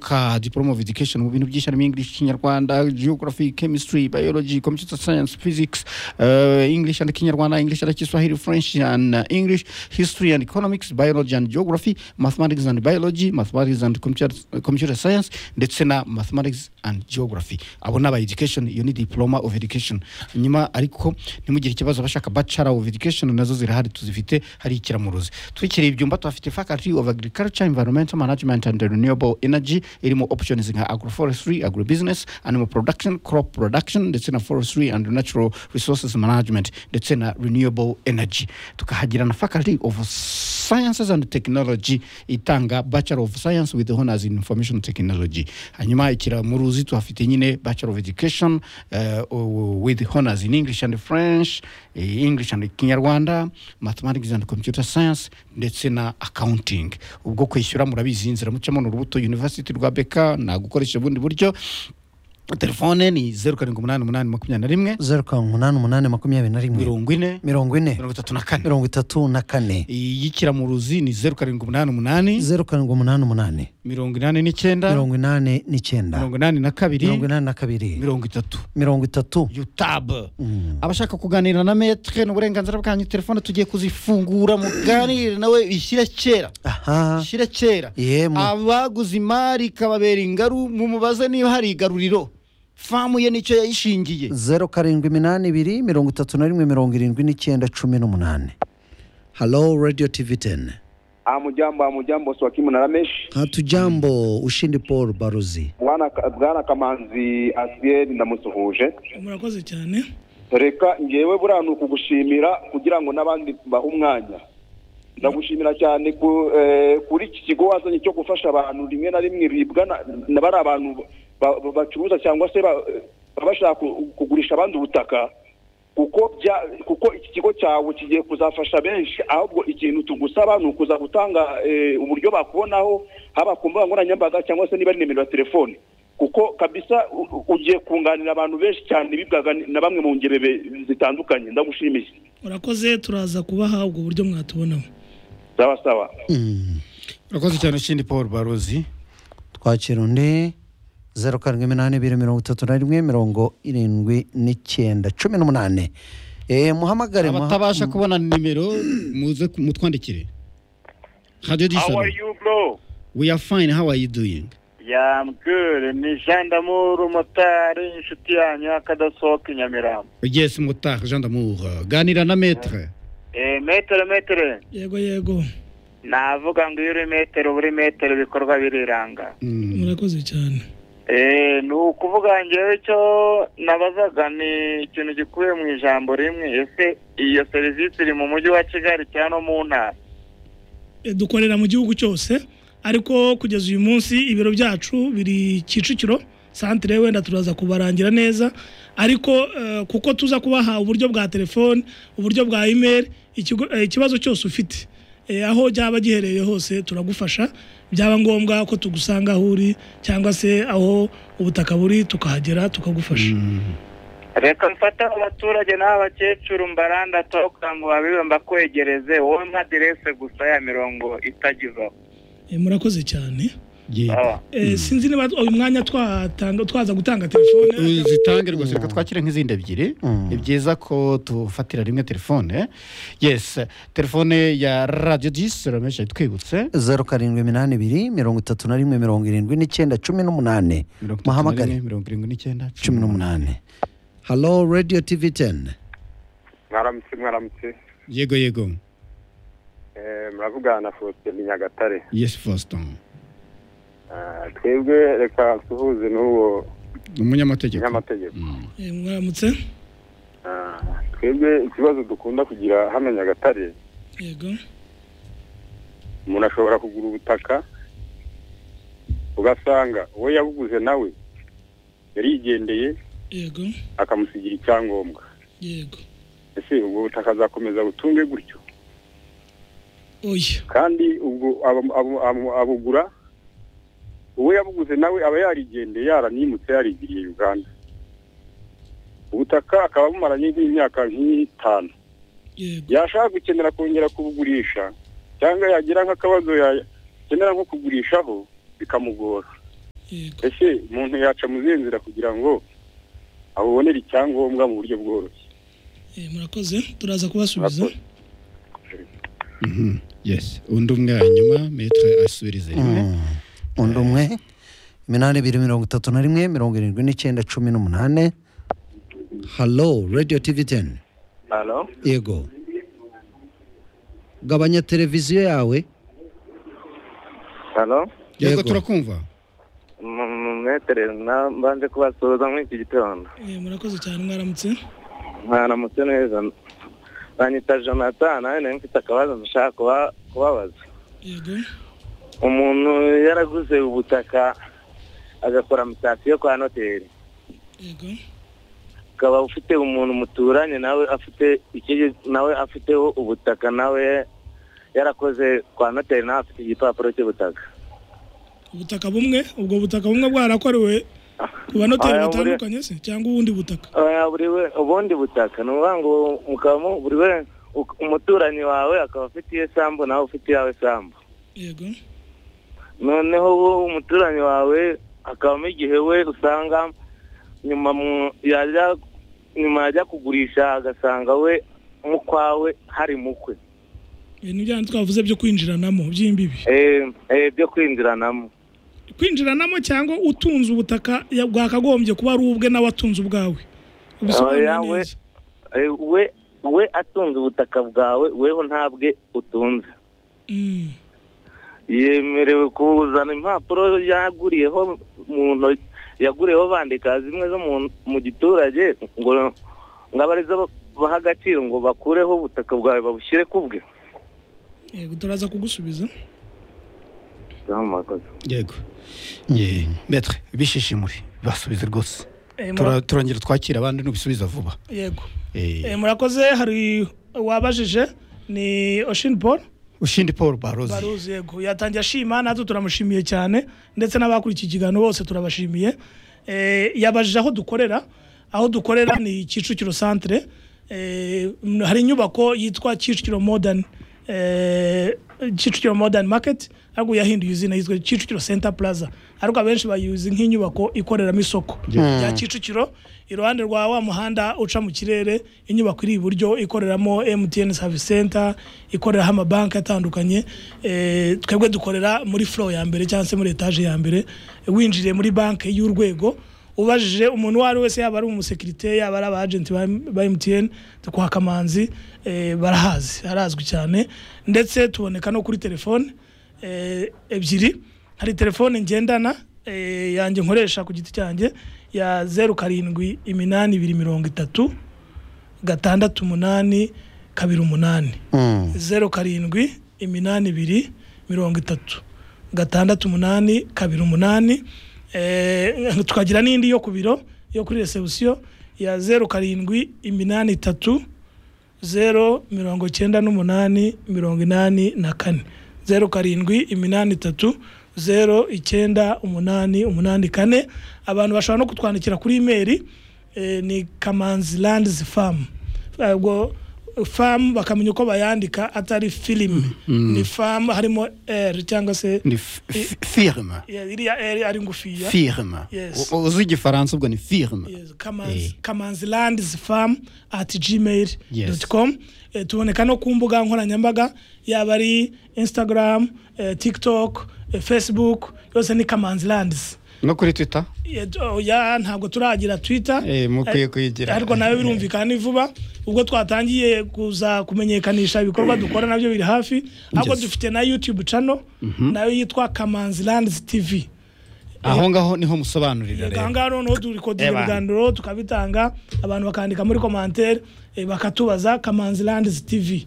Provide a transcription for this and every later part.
kuzamuka diploma of education mu bintu byinshi harimo english kinyarwanda geography chemistry biology computer science physics uh, english and kinyarwanda english and kiswahili french and uh, english history and economics biology and geography mathematics and biology mathematics and computer, computer science ndetse na mathematics and geography abo ni aba education iyo ni diploma of education nyuma ariko ntimugire ikibazo abashaka bachelor of education nazo zirahari tuzifite hari ikiramuruzi twikiriye ibyumba tuhafite faculty of agriculture environmental management and renewable energy irimo options nka agroforestry agrobusiness animal production crop production ndetse na forestry and natural resources management ndetse na renewable energy tukahagira na faculty of sciences and technology itanga bachelor of science with honors in information technology hanyuma ikiramuruzi tuhafite nyine bachelor of education uh, with honors in english and french eh, english and kinyarwanda mathematics and computer science ndetse na accounting ubwo kwishyura murabizi inzira mucamo ni urubuto university rwa beka nta gukoresha ubundi buryo telefone ni zeru karindwi umunani umunani makumyabiri na rimwe zeru karindwi umunani umunani makumyabiri na rimwe mirongo ine mirongo ine mirongo itatu na kane mirongo itatu na kane iyikiramuruzi ni zeru karindwi umunani umunani zeru karindwi umunani umunani mirongo inani n'icyenda mirongo inani n'icyenda mirongo inani na mirongo kabiri inani na kabiri mirongo itatu mirongo itatu yutabu abashaka kuganira na metre ni uburenganzira bwanyu telefone tugiye kuzifungura muganire nawe bishyire kera aha bishyire kera yemwe abaguze imari ikababera ingaru mumubaze niba hari igaruriro famu ye nicyo yayishingiye zeru karindwi iminani ibiri mirongo itatu na rimwe mirongo irindwi n'icyenda cumi n'umunani halo radiyo tivi teni Hamujambo, hamujambo Swakimu na Ramesh. hatujambo ushindi paul baruzi Bwana Bwana Kamanzi Asiel ndamusuhuje. murakoze cyane Reka ngewe buriya ni ukugushimira kugira ngo n'abandi bahe umwanya. Ndagushimira cyane ku, eh, kuri iki kigo wazanye cyo gufasha abantu rimwe na rimwe bibwa na, na bari abantu ba- ba- bacuruza cyangwa se ba- baba bashaka ku- kugurisha abandi ubutaka kuko bya kuko iki kigo cyawe kigiye kuzafasha benshi ahubwo ikintu tugusaba ni ukuza gutanga eh, uburyo bakubonaho haba ku mbuga nkoranyambaga cyangwa se niba ari nimero ya telefone kuko kabisa u- u- ugiye kunganira abantu benshi cyane bibwaga ni- na bamwe mu ngeri be- zitandukanye ndagushimiye murakoze turaza kubaha ubwo buryo mwatubonaho sawa sawa Mm. urakoze cyane ushindi paul barozi twakira undi zeru karindwi iminani ibiri mirongo itatu na rimwe mirongo irindwi n'icyenda cumi n'umunani Eh, muhamagare muha- abatabasha kubona nimero muze ku- mutwandikire radio How are dishon you, bro? we are fine how are you doing Yeah, I'm good. Ni Jean Damour, umumotari, inshuti yanyu y'akadasohoka i Nyamirambo. yes mutar jean damour ganira na metre Eh, metero, metero. yego yego Navuga ngo iyo uri metero, uba uri metero, ibikorwa biriranga. Mm. murakoze cyane Eh, ni ukuvuga ngewe icyo nabazaga ni ikintu gikubiye mu ijambo rimwe. Ese iyo serivisi iri mu mujyi wa Kigali cyangwa no mu ntara? Eh, dukorera mu gihugu cyose ariko kugeza uyu munsi ibiro byacu biri kicukiro santire wenda turaza kubarangira neza ariko eh, kuko tuza kubaha uburyo bwa telefone uburyo bwa imeri ikigo- eh, ikibazo cyose ufite Eh, aho byaba giherereye hose turagufasha byaba ngombwa ko tugusanga aho uri cyangwa se aho ubutaka buri tukahagera tukagufasha reka mfate abaturage n'abakecuru mbaranda toka ngo babibe mbakwegereze wowe mpa aderese gusa ya mirongo itagize aho Eh, murakoze cyane Yeah. Sawa. Eh, sinzi niba uyu mwanya twatanga twaza gutanga telefone zitange rwose reka twakire nk'izindi ebyiri Mm. ni byiza ko tufatira rimwe telefone yes telefone ya radiyo disi ramesha itwibutse zeru karindwi iminani ibiri mirongo itatu na rimwe mirongo irindwi n'icyenda cumi n'umunani mirongo itatu na muhamagare rimwe, mirongo irindwi n'icyenda cumi n'umunani halo radiyo tivi teni mwaramutse mwaramutse yego yego Eh, muravugana na faustin nyagatare yes foston Ah, twebwe reka tuhuze n'uwo umunyamategeko nyamategeko Mm. Eh, mwaramutse Ah, twebwe ikibazo dukunda kugira hano nyagatare yego umuntu ashobora kugura ubutaka ugasanga uwo yabuguze nawe yarigendeye yego akamusigira icyangombwa yego ese ubwo butaka azakomeza butunge gutyo oya kandi ubwo abo- abo- abo- abugura uwo yabuguze nawe aba yarigendeye yaranimutse yarigiriye uganda ubutaka akaba abumaranye nk'imyaka nk'itanu yego yashaka gukenera kongera kubugurisha cyangwa yagira nk'akabazo yakenera nko kugurishaho bikamugora yego ese umuntu yaca mu zihe nzira kugira ngo abubonere icyangombwa mu buryo bworoshye Eh, murakoze turaza kubasubiza Murakoze. Mhm. yes undi umwe hanyuma metre asubirize rimwe undi umwe iminani ibiri mirongo itatu na rimwe mirongo irindwi n'icyenda cumi n'umunani halo radiyo tivi teni halo yego gabanya televiziyo yawe halo yego Yego. turakumva mwetere na mbanje kubasuhuza muri iki gitondo Eh, murakoze cyane mwaramutse mwaramutse neza banyita jonathan nawe nawe mfite akabazo ndashaka kuba- kubabaza yego umuntu yaraguze ubutaka agakora mutation kwa noteri yego ukaba ufite umuntu muturanye nawe afite ikindi nawe afiteho ubutaka nawe yarakoze kwa noteri nawe afite igipapuro cy'ubutaka ubutaka bumwe ubwo butaka bumwe bwarakorewe ku banoteri Aya, buri- batandukanye se cyangwa ubundi butaka Oya, buri we ubundi butaka ni ukuvuga ngo mukaba mu- buri we u- umuturanyi wawe akaba afite iye sambu nawe ufite iyawe sambu yego noneho wo umuturanyi wawe akabamo igihe we usanga nyuma mu- yajya nyuma yajya kugurisha agasanga we mu kwawe hari mukwe ibintu bya twavuze byo kwinjiranamo by'imbibi Eh, eh, byo kwinjiranamo kwinjiranamo cyangwa utunze ubutaka ya- bwakagombye kuba ari ubwe nawe atunze ubwawe ubisobanura yawe- neza Eh, we we atunze ubutaka bwawe weho ntabwe utunze Mm, yemerewe kuzana impapuro yaguriyeho mu ntoki yaguriyeho bandika zimwe zo mu, mu giturage ngo ngo abe arizo baha agaciro ngo bakureho ubutaka bwawe babushyire ku bwe yego turaza kugusubiza Murakoze. yego Ye, metre bishishimure basubize rwose Eh, Tura- turongera twakira abandi n'ubisubiza vuba yego Eh, Eh, murakoze hari wabajije ni Ocean Paul ushindi paul barozi baruzi yego yatangiye ashima natwe turamushimiye cyane ndetse n'abakurikiye ikiganiro bose turabashimiye Eh, yabajije aho dukorera aho dukorera ni kicukiro santere Eh, mm, hari inyubako yitwa kicukiro modern eh, kicukiro modern market ariko yahinduye izina yitwa kicukiro center plaza ariko abenshi bayizi nk'inyubako ikoreramo isoko rya kicukiro iruhande rwa wa muhanda uca mu kirere inyubako iri iburyo ikoreramo mtn service center ikoreraho amabanki atandukanye Eh, twebwe dukorera muri flow ya mbere cyangwa se muri etage ya mbere winjiriye muri banki y'urwego ubajije umuntu uwo ari we wese yaba ari umusekirite yaba ari abajenti ba ba mtn kwa kamanzi eh, barahazi harazwi cyane ndetse tuboneka no kuri telefone eh, ebyiri hari telefone ngendana eh, yanjye nkoresha ku giti cyanjye ya zeru karindwi iminani ibiri mirongo itatu gatandatu umunani kabiri umunani zeru karindwi iminani ibiri mirongo itatu gatandatu umunani kabiri umunani Eh, tukagira n'indi yo ku biro yo kuri resebusiyo ya zeru karindwi iminani itatu zeru mirongo cyenda n'umunani mirongo inani na kane zeru karindwi iminani itatu zeru icyenda umunani umunani kane abantu bashobora no kutwandikira kuri imeri eh, ni kamanzi landizi famu ubwo famu bakamenya uko bayandika atari filime ni famu harimo r cyangwa se ni f- f- firme yeah, iriya r ari ngufiya firme Yes. U- uzi igifaransa ubwo ni firme Yes, Eh. Kamanzi- kamanzi landizi famu ati gmail Yes. doti komu tuboneka no ku mbuga nkoranyambaga yaba ari instagram eh, tiktok eh, facebook yose ni kamanzi landizi no kuri twitter Eh, d- oya, ntabwo turagira twitter Eh, mukwiye Eh, kuyigira. ariko nawe birumvikana ni vuba ubwo twatangiye kuza kumenyekanisha ibikorwa dukora nabyo biri hafi ahubwo Yes. dufite na youtube channel nayo yitwa kamanzi landizi tv aho ngaho niho musobanurira Yego, aha rero ngaha noneho turikodera Eba. ibiganiro tukabitanga abantu bakandika muri komantere eh, bakatubaza kamanzi landizi tv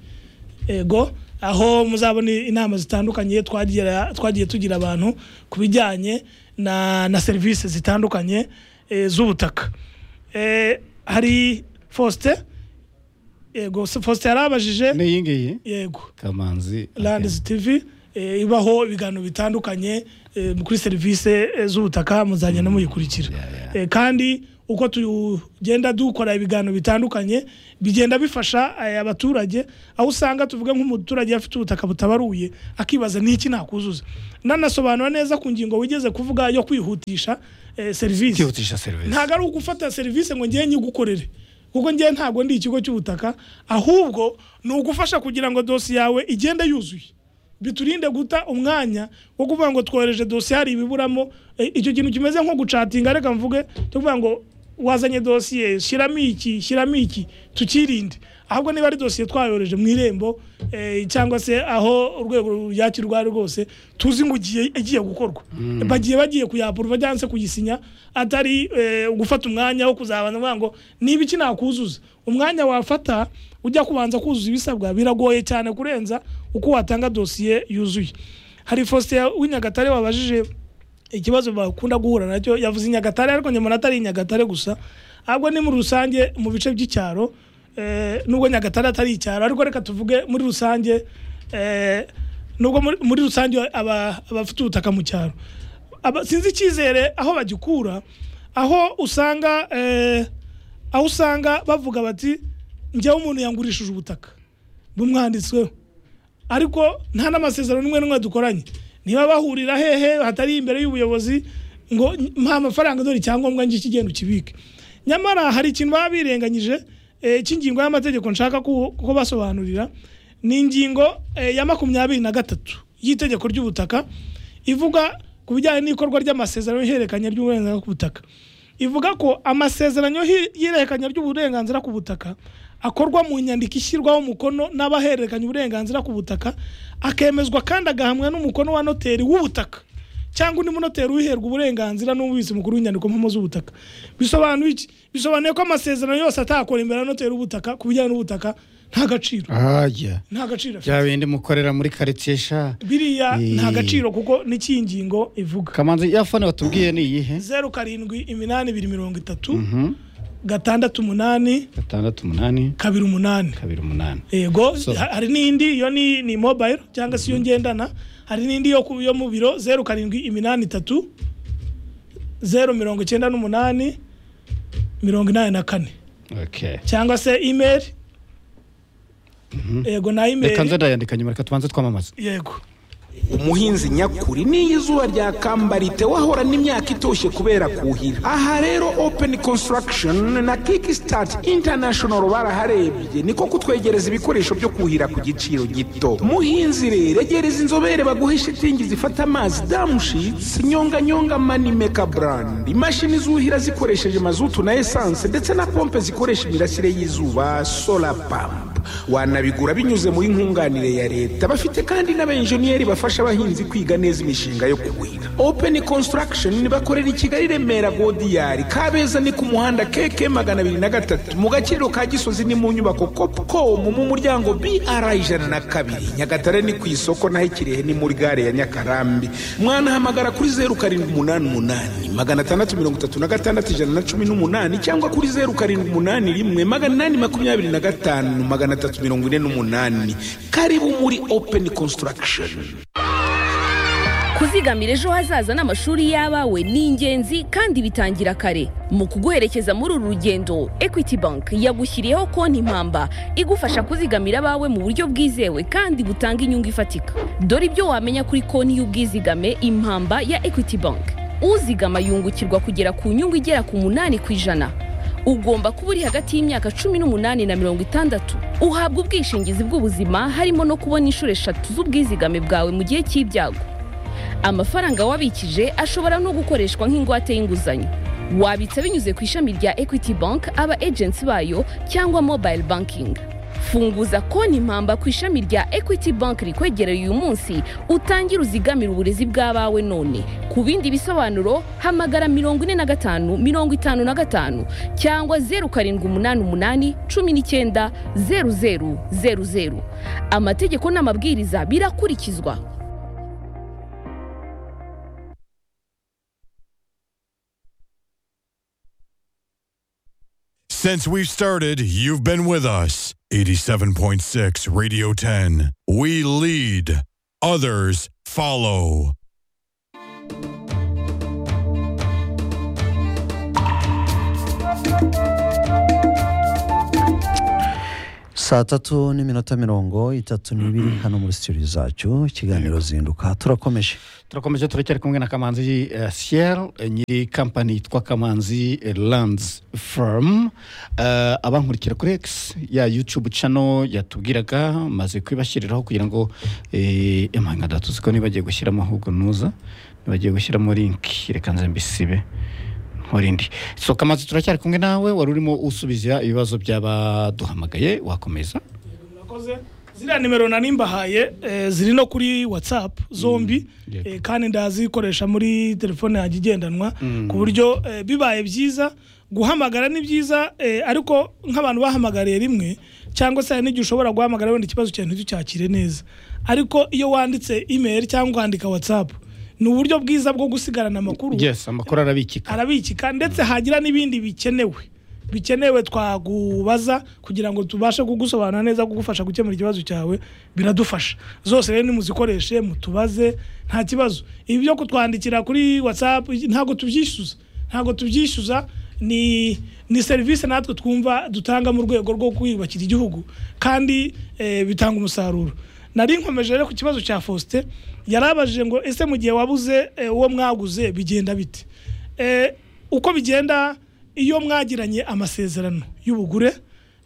ego aho muzabona inama zitandukanye twagira- twagiye tugira abantu ku bijyanye na, na serivisi zitandukanye eh, z'ubutaka Eh, hari faustin yego faustin yarabajije n'iyi ngiyi yego kamanzi Lands TV eh, ibaho ibiganiro bitandukanye eh, kuri serivisi eh, z'ubutaka muzajya no muyikurikira yeah, yeah. Eh, kandi uko tugenda dukora ibiganiro bitandukanye bigenda bifasha eh, abaturage aho usanga tuvuga nk'umuturage afite ubutaka butabaruye akibaza n'iki nakuzuza nanasobanura neza ku ngingo wigeze kuvuga yo kwihutisha eh, serivisi kwihutisha serivisi ntabwo ari ugufata serivisi ngo njyewe nyigukorere kuko njyewe ntabwo ndi ikigo cy'ubutaka ahubwo ni ugufasha kugira ngo dosiye yawe igende yuzuye biturinde guta umwanya wo kuvuga ngo twohereje dosiye hari ibiburamo Eh, icyo kintu kimeze nko gucatinga reka mvuge cyo kuvuga ngo wazanye dosiye shyiramo iki shyiramo iki tukirinde ahubwo niba ari dosiye twayohereje mu irembo eh, cyangwa se aho urwego ruyakirwa ari rwose tuzi ngo ugiye- igiye gukorwa bagiye bagiye kuyapuruva cyangwa se kuyisinya atari eh, gufata umwanya wo kuzabanza kuvuga ngo niba iki nakuzuza umwanya wafata ujya kubanza kuzuza ibisabwa biragoye cyane kurenza uko watanga dosiye yuzuye hari faustin w'inyagatare wabajije ikibazo bakunda guhura nacyo yavuze i nyagatare ariko nyamara atari i nyagatare gusa ahubwo ni muri rusange mu bice by'icyaro eh, nubwo nyagatare atari icyaro ariko reka tuvuge muri rusange eh, nubwo muri- muri rusange aba- abafite ubutaka mu cyaro Aba- sinzi icyizere aho bagikura aho usanga eh, aho usanga bavuga bati njyewe umuntu yangurishije ubutaka bumwanditsweho ariko nta n'amasezerano n'umwe n'umwe dukoranye niba bahurira hehe hatari imbere y'ubuyobozi ngo mpa amafaranga dore icyangombwa ngiki genda ukibike nyamara hari ikintu baba birenganyije eh, cy'ingingo y'amategeko nshaka ku- ko basobanurira ni ingingo eh, ya makumyabiri na gatatu y'itegeko ry'ubutaka ivuga ku bijyanye n'ikorwa ry'amasezerano y'hererekanya ry'uburenganzira ku butaka ivuga ko amasezerano y'hi- y'ihererekanya ry'uburenganzira ku butaka akorwa mu nyandiko ishyirwaho umukono n'abahererekanya uburenganzira ku butaka akemezwa kandi agahamwa n'umukono wa noteri w'ubutaka cyangwa undi munoteri ubiherwa uburenganzira n'umubitsi mukuru w'inyandiko mpamo z'ubutaka bisobanuye iki bisobanuye ko amasezerano yose atakora imbere ya noteri w'ubutaka ku bijyanye n'ubutaka nta gaciro ahajya nta gaciro afite bya bindi mukorera muri karitsiye sha biriya nta Eh. gaciro kuko n'ikiyi ngingo ivuga kamanzi ya fone watubwiye ni iyihe zeru karindwi iminani ibiri mirongo itatu Mhm. gatandatu umunani gatandatu umunani kabiri umunani kabiri umunani yego So- ha- hari n'indi yo ni, ni mobile cyangwa se iyo ngendana hari n'indi yo, ku- yo mu biro zeru karindwi iminani itatu zeru mirongo icyenda n'umunani mirongo inani na kane okay cyangwa se email yego na reka email nze ndayandika nyuma reka tubanze twamamaza yego umuhinzi nyakuri n'iyo izuba ryakambarite wahorana imyaka itoshye kubera kuhira aha rero open construction na kickstart international baraharebye niko kutwegereza ibikoresho byo kuhira ku giciro gito muhinzi rero egereza inzobere baguhe shitingi zifata amazi damushitsi nyonganyonga manimeka brand imashini zuhira zikoresheje mazutu na esanse ndetse na pompe zikoresha imirasire y'izuba solar pump wanabigura binyuze muri nkunganire ya leta bafite kandi n'abenjeniyeri bafasha abahinzi kwiga neza imishinga yo kuhira open construction bakorera i kigali remera godiyari kabeza ni ku muhanda keke magana abiri na gatatu mu gaciro ka gisozi ni mu nyubako copcom mu muryango br ijana na kabiri nyagatare ni ku isoko naho ikirehe ni muri gare ya nyakarambi mwanahamagara kuri zeru karindwi umunani umunani magana atandatu mirongo itatu na gatandatu ijana na cumi n'umunani cyangwa kuri zeru karindwi umunani rimwe magana inani makumyabiri na gatanu magana atatu mirongo ine n'umunani karibu muri open construction kuzigamira ejo hazaza n'amashuri y'abawe ni ingenzi kandi bitangira kare mu kuguherekeza muri uru rugendo equity bank yagushyiriyeho konti impamba igufasha kuzigamira abawe mu buryo bwizewe kandi butanga inyungu ifatika dore ibyo wamenya kuri konti y'ubwizigame impamba ya equity bank uzigama yungukirwa kugera ku nyungu igera ku munani ku ijana ugomba kuba uri hagati y'imyaka cumi n'umunani na mirongo itandatu uhabwa ubwishingizi bw'ubuzima harimo no kubona inshuro eshatu z'ubwizigame bwawe mu gihe cy'ibyago amafaranga wabikije ashobora no gukoreshwa nk'ingwate y'inguzanyo wabitsa binyuze ku ishami rya equity bank aba agents bayo cyangwa mobile banking funguza konti impamba ku ishami rya equity bank rikwegereye uyu munsi utangire uzigamire uburezi bw'abawe none ku bindi bisobanuro hamagara mirongo ine na gatanu mirongo itanu na gatanu cyangwa zeru karindwi umunani umunani cumi n'icyenda zeru zeru zeru zeru amategeko n'amabwiriza birakurikizwa Since we've started, you've been with us. 87.6 Radio 10. We lead, others follow. saa tatu n'iminota mirongo itatu n'ibiri hano muri sitidiyo zacu ikiganiro zinduka turakomeje turakomeje turacyari kumwe na kamanzi eh, siel eh, nyiri kampani yitwa kamanzi eh, lands firm Eh, abankurikira kuri x ya youtube channel yatubwiraga maze kubibashyiriraho kugira ngo eh, emanga datuzi ko nibagiye gushyiramo ahubwo nuza nibagiye gushyiramo link reka nze mbisibe nkurindi so kamanzi turacyari kumwe nawe wari urimo usubiza ibibazo by'abaduhamagaye wakomeza murakoze ziriya nimero nanimbahaye eh, ziri no kuri whatsapp zombi yego. eh, kandi ndazikoresha muri telefone yanjye igendanwa ku buryo eh, bibaye byiza guhamagara ni byiza eh, ariko nk'abantu bahamagariye rimwe cyangwa se hari n'igihe ushobora guhamagara wenda ikibazo cyawe ntitucyakire neza ariko iyo wanditse email cyangwa wandika whatsapp ni uburyo bwiza bwo gusigarana amakuru yes amakuru arabikika arabikika ndetse hagira n'ibindi bikenewe bikenewe twagubaza kugira ngo tubashe kugusobanura neza kugufasha gukemura ikibazo cyawe biradufasha zose rero nimuzikoreshe mutubaze nta kibazo ibi byo kutwandikira kuri whatsapp ntabwo tubyishyuza ntabwo tubyishyuza ni ni serivisi natwe twumva dutanga mu rwego rwo kwiyubakira igihugu kandi eh, bitanga umusaruro nari nkomeje rero ku kibazo cya faustin yarabajije ngo ese mu gihe wabuze eh, uwo mwaguze bigenda bite Eh, uko bigenda iyo mwagiranye amasezerano y'ubugure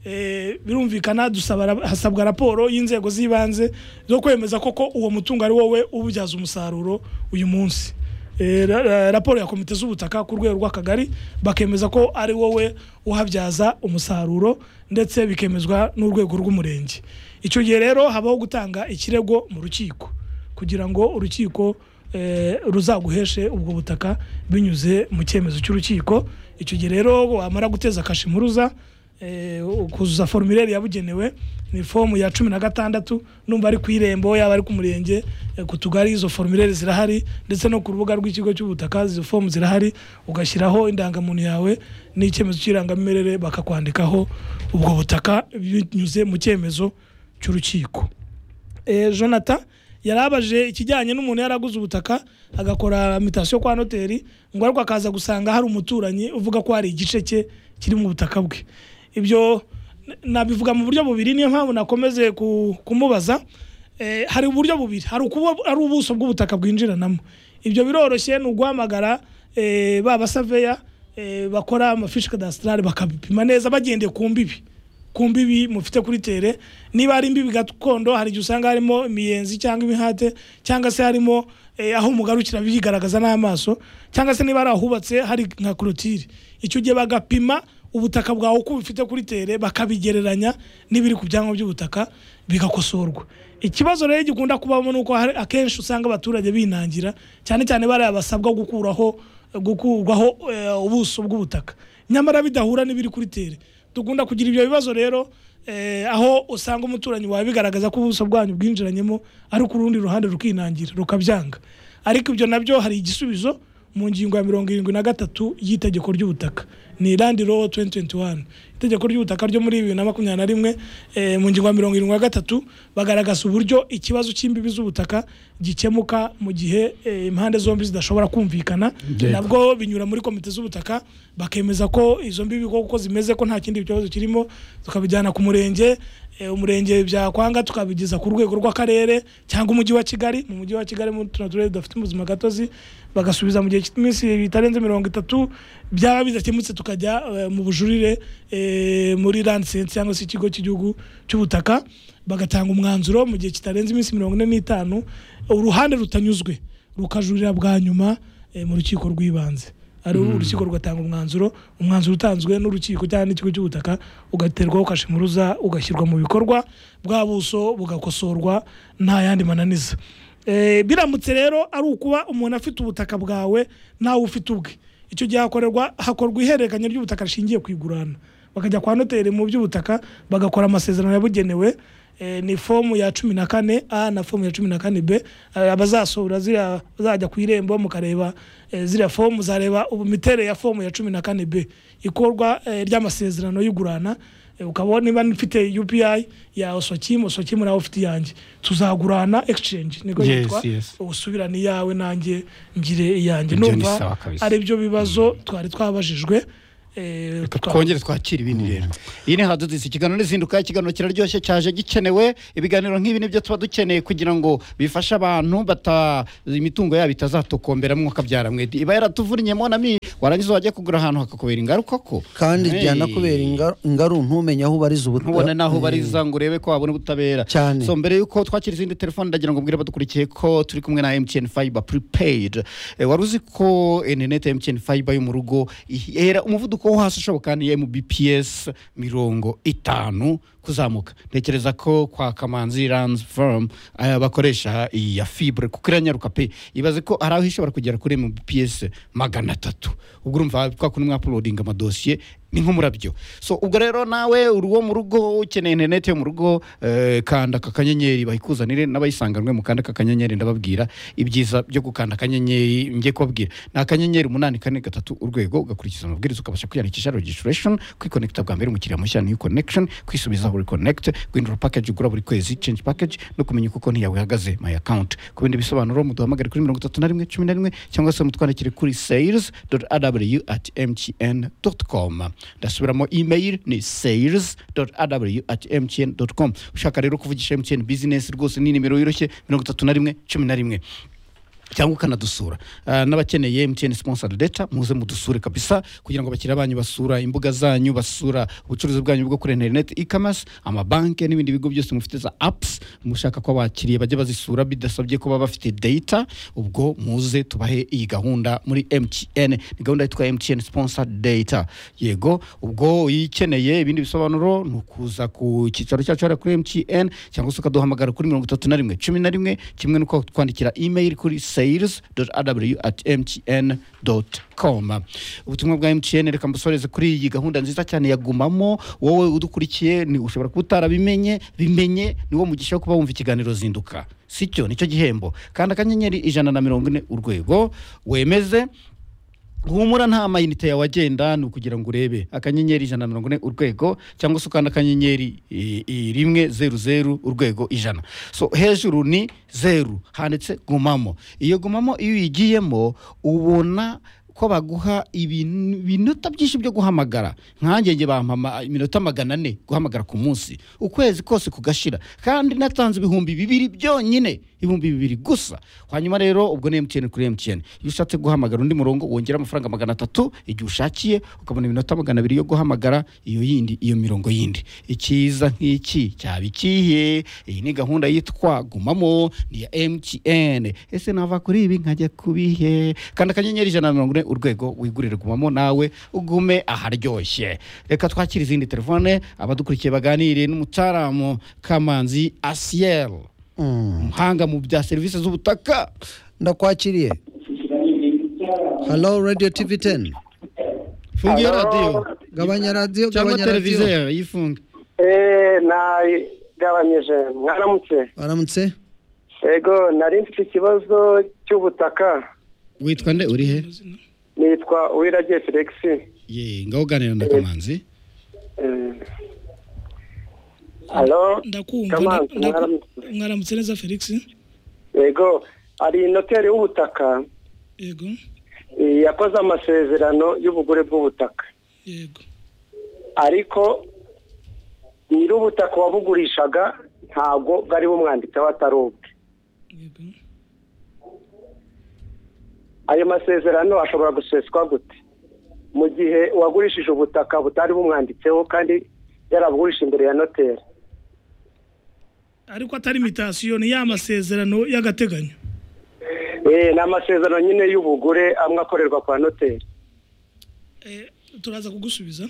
eh, birumvikana dusaba ra- hasabwa raporo y'inzego z'ibanze zo kwemeza koko uwo mutungo ari wowe ububyaza umusaruro uyu munsi Eh, ra- ra- raporo ya komite z'ubutaka ku rwego rw'akagari bakemeza ko ari wowe uhabyaza umusaruro ndetse bikemezwa n'urwego rw'umurenge icyo gihe rero habaho gutanga ikirego mu rukiko kugira ngo urukiko eh, ruzaguheshe ubwo butaka binyuze mu cyemezo cy'urukiko icyo gihe rero wamara guteza kashimuruza eh, ukuzuza formulaire yabugenewe ni fomu ya cumi na gatandatu numva ari ku irembo yaba ari ku murenge eh, ku tugari izo formulaire zirahari ndetse no ku rubuga rw'ikigo cy'ubutaka izo fomu zirahari ugashyiraho indangamuntu yawe n'icyemezo cy'irangamimerere bakakwandikaho ubwo butaka binyuze mu cyemezo cy'urukiko eh, jonathan yarabaje ikijyanye n'umuntu yaraguze ubutaka agakora mitasiyo kwa noteri ngo ariko akaza gusanga hari umuturanyi uvuga ko hari igice cye kiri mu butaka bwe ibyo n- nabivuga mu buryo bubiri niyo mpamvu nakomeze ku- kumubaza Eh, hari uburyo bubiri hari ukuba ari ubuso bw'ubutaka bwinjiranamo ibyo biroroshye ni uguhamagara eh, ba basaveya eh, bakora amafishi kadasitarari bakabipima neza bagendeye ku mbibi ku mbibi mufite kuri tere niba ari imbibi gakondo hari igihe usanga harimo imiyenzi cyangwa imihate cyangwa se harimo eh, aho umugarukira bigaragaza n'amaso cyangwa se niba ari ahubatse hari nka korotire icyo gihe bagapima ubutaka bwawe uko bufite kuri tere bakabigereranya n'ibiri ku byangombwa by'ubutaka bigakosorwa ikibazo rero gikunda kubamo ni uko hari- akenshi usanga abaturage binangira cyane cyane bariya basabwa gukuraho gukurwaho eh, ubuso bw'ubutaka nyamara bidahura n'ibiri kuri tere dukunda kugira ibyo bibazo rero eh, aho usanga umuturanyi wawe bigaragaza ko ubuso bwanyu bwinjiranyemo ariko urundi ruhande rukinangira rukabyanga ariko ibyo nabyo hari igisubizo mu ngingo ya mirongo irindwi na gatatu y'itegeko ry'ubutaka ni randi rowo 2021 itegeko ry'ubutaka ryo muri bibiri na makumyabiri na rimwe eh, mu ngingo ya mirongo irindwi na gatatu bagaragaza uburyo ikibazo cy'imbibi z'ubutaka gikemuka mu gihe eh, impande zombi zidashobora kumvikana Yego. nabwo binyura muri komite z'ubutaka bakemeza ko izo mbibi koko zimeze ko nta kindi kibazo kirimo tukabijyana ku murenge eh, umurenge byakwanga tukabigeza ku rwego rw'akarere cyangwa umujyi wa kigali mu mujyi wa kigali muri tuno turere dufite ubuzima gatozi bagasubiza mu gihe cy'iminsi bitarenze mirongo itatu byaba bidakemutse tukajya eh, mu bujurire eh, muri lansense cyangwa se ikigo cy'igihugu cy'ubutaka bagatanga umwanzuro mu gihe kitarenze iminsi mirongo ine n'itanu uruhande rutanyuzwe rukajurira bwa nyuma eh, mu rukiko rw'ibanze ari urukiko rugatanga umwanzuro umwanzuro utanzwe n'urukiko cyangwa n'ikigo cy'ubutaka ugaterwaho kashimuruza ugashyirwa mu bikorwa bwa buso bugakosorwa nta yandi mananiza Eh, biramutse rero ari ukuba umuntu afite ubutaka bwawe nawe ufite ubwe icyo gihe hakorerwa hakorwa ihererekanya ry'ubutaka rishingiye ku igurana bakajya kwa noteri mu by'ubutaka bagakora amasezerano yabugenewe Eh, ni fomu ya cumi na kane a na fomu ya cumi na kane b Eh, abazasohora ziriya bazajya ku irembo mukareba eh, ziriya fomu muzareba ubu miterere ya fomu ya cumi na kane b ikorwa eh, ry'amasezerano y'igurana Eh, ukaba niba mfite upi ya osokimu osokimu nawe ufite iyanjye tuzagurana exchange niko Yes, yitwa yes. usubirane iyawe nanjye ngire iyanjye Ibyo ni numva sawa kabisa. ari byo bibazo twari twabajijwe eh, reka twa- twongere twakira ibindi rero iyi ni hadudisi ikiganiro n'izinduka ikiganiro kiraryoshye cyaje gikenewe ibiganiro nk'ibi nibyo tuba dukeneye kugira ngo bifashe abantu bata imitungo yabo itazatokombera mwuka byara mwedi iba yaratuvunyemo na mi warangiza wajya kugura ahantu hakakubera ingaruka ko kandi Hey. byanakubera ingaru- ingaru ntumenye aho ubariza ubutaka ntubone n'aho bariza ngo urebe ko wabona ubutabera Cyane. so mbere y'uko twakira izindi telefone ndagira ngo mbwire abadukurikiye ko turi kumwe na mtn fiber prepaid Eh, wari uzi ko interineti ya mtn fiber yo mu rugo ihera umuvuduko wo hasi ushoboka ni mbps mirongo itanu kuzamuka ntekereza ko kwa kamanzi rands firm bakoresha iyi ya fibre kuko iranyaruka pe ibaze ko hari aho ishobora kugera kuri mbps magana atatu ubwo urumva twa kundi mwapulodinga amadosiye ni nk'umurabyo so ubwo rero nawe uri uwo mu rugo ukeneye interineti yo mu rugo eh, kanda aka kanyenyeri bayikuzanire n'abayisanganwe mu kanda aka kanyenyeri ndababwira ibyiza byo gukanda akanyenyeri njye kubabwira ni akanyenyeri umunani kane gatatu urwego ugakurikiza amabwiriza ukabasha kwiyandikisha registration kwikonekita bwa mbere umukiriya mushya new connection kwisubizaho reconnect guhindura package ugura buri kwezi change package no kumenya uko konti yawe ihagaze my account ku bindi bisobanuro muduhamagare kuri mirongo itatu na rimwe cumi na rimwe cyangwa se mutwandikire kuri sales aw at mtn com ndasubiramo email ni sales aw at mtn com ushaka rero kuvugisha mtn business rwose ni nimero yoroshye mirongo itatu na rimwe cumi na rimwe cyangwa ukanadusura Ah, n'abakeneye mtn sponsored data muze mudusure kabisa kugira ngo abakiriya banyu basura imbuga zanyu basura ubucuruzi bwanyu bwo kuri interineti e-commerce amabanki n'ibindi bigo byose mufite za apps mushaka ko abakiriya bajya bazisura bidasabye kuba bafite data ubwo muze tubahe iyi gahunda muri mtn ni gahunda yitwa mtn sponsored data yego ubwo uyikeneye ibindi bisobanuro ni ukuza ku cyicaro cyacu hariya kuri mtn cyangwa se ukaduhamagara kuri mirongo itatu na rimwe cumi na rimwe kimwe n'uko twandikira email kuri sales aw at mtn com ubutumwa bwa mtn reka mbusoreze kuri iyi gahunda nziza cyane yagumamo wowe udukurikiye ni ushobora kuba utarabimenye bimenye ni wo mugisha wo kuba wumva ikiganiro zinduka sicyo nicyo gihembo kandi akanyenyeri ijana na mirongo ine urwego wemeze humura nta mayinite yawe agenda ni ukugira ngo urebe akanyenyeri ijana na mirongo ine urwego cyangwa se ukanda akanyenyeri i- i- rimwe zeru zeru urwego ijana so hejuru ni zeru handitse gumamo iyo gumamo iyo uyigiyemo ubona ko baguha ibin- ibinota byinshi byo guhamagara nkanjye njye bampama iminota magana ane guhamagara ku munsi ukwezi kose kugashira kandi natanze ibihumbi bibiri byonyine ibihumbi bibiri gusa hanyuma rero ubwo ni emutiyeni kuri emutiyeni iyo ushatse guhamagara undi murongo wongera amafaranga magana atatu igihe ushakiye ukabona iminota magana abiri yo guhamagara iyo yindi iyo mirongo yindi ikiza nk'iki cyaba ikihe iyi ni gahunda yitwa gumamo ni ya emutiyeni ese nava kuri ibi nkajya kubihe kanda akanyenyeri ijana na mirongo ine urwego wigurire gumamo nawe ugume aharyoshye reka twakire izindi telefone abadukurikiye baganire n'umucaramu kamanzi asiyeri umuhanga mu bya serivisi z'ubutaka ndakwakiriye halo radiyo tivi teni fungiyo radiyo gabanya radiyo cyangwa gabanya radiyo televiziyo yifunge eee nagabanyije mwaramutse waramutse yego nari mfite ikibazo cy'ubutaka witwa nde uri he nitwa uwiragiye felix ye ngaho uganira na kamanzi Eee, alo ndakumva kamanzi ndaku- mwaramutse mwaramutse neza felix yego hari noteri w'ubutaka yego eh, yakoze amasezerano y'ubugure bw'ubutaka yego ariko nyir'ubutaka wabugurishaga ntabwo bwari bumwanditseho atari ubwe yego ayo masezerano ashobora guseswa gute mu gihe uwagurishije ubutaka butari bumwanditseho kandi yarabugurisha imbere ya noteri ariko atari imitasiyo ni ya masezerano y'agateganyo Eh, ni amasezerano nyine y'ubugure amwe akorerwa kwa noteri Eh, turaza kugusubiza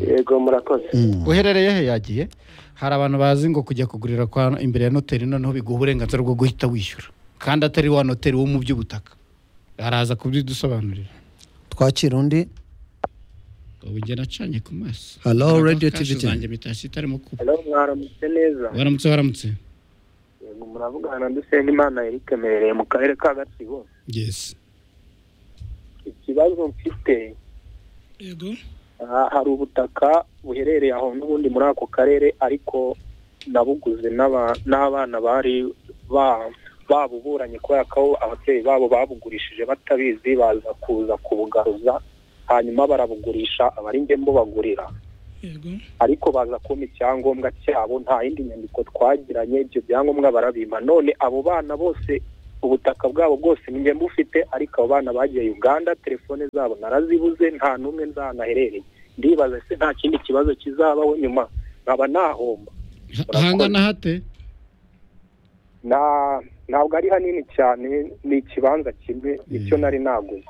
yego murakoze uherereye he yagiye hari abantu bazi ngo kujya kugurira kwa imbere ya noteri noneho biguha uburenganzira bwo guhita wishyura kandi atari wa noteri wo mu by'ubutaka araza kubidusobanurira twakira undi ubu njye nacanye ku maso Hello, Ntabwo Radio kashe TVT. zanjye mitasiyo itarimo kuba hano mwaramutse neza waramutse waramutse Yego, muravugana na dusengimana eric merereye mu karere ka gatsibo yesi ikibazo mfite yego aha hari ubutaka buherereye aho n'ubundi muri ako karere ariko nabuguze n'aba- n'abana bari ba- babuburanye kubera ko ababyeyi babo babugurishije batabizi baza kuza kubugaruza hanyuma barabugurisha abaringemo bagurira yego ariko baza kumpa icyangombwa cyabo nta yindi nyandiko twagiranye ibyo byangombwa barabimpa none abo bana bose ubutaka bwabo bwose njye bufite ariko abo bana bagiye uganda telefone zabo narazibuze nta n'umwe nzanaherereye ndibaza se nta kindi kibazo kizabaho nyuma nkaba nahomba hangana hate na ntabwo ari hanini cyane ni ikibanza kimwe nicyo nari naguze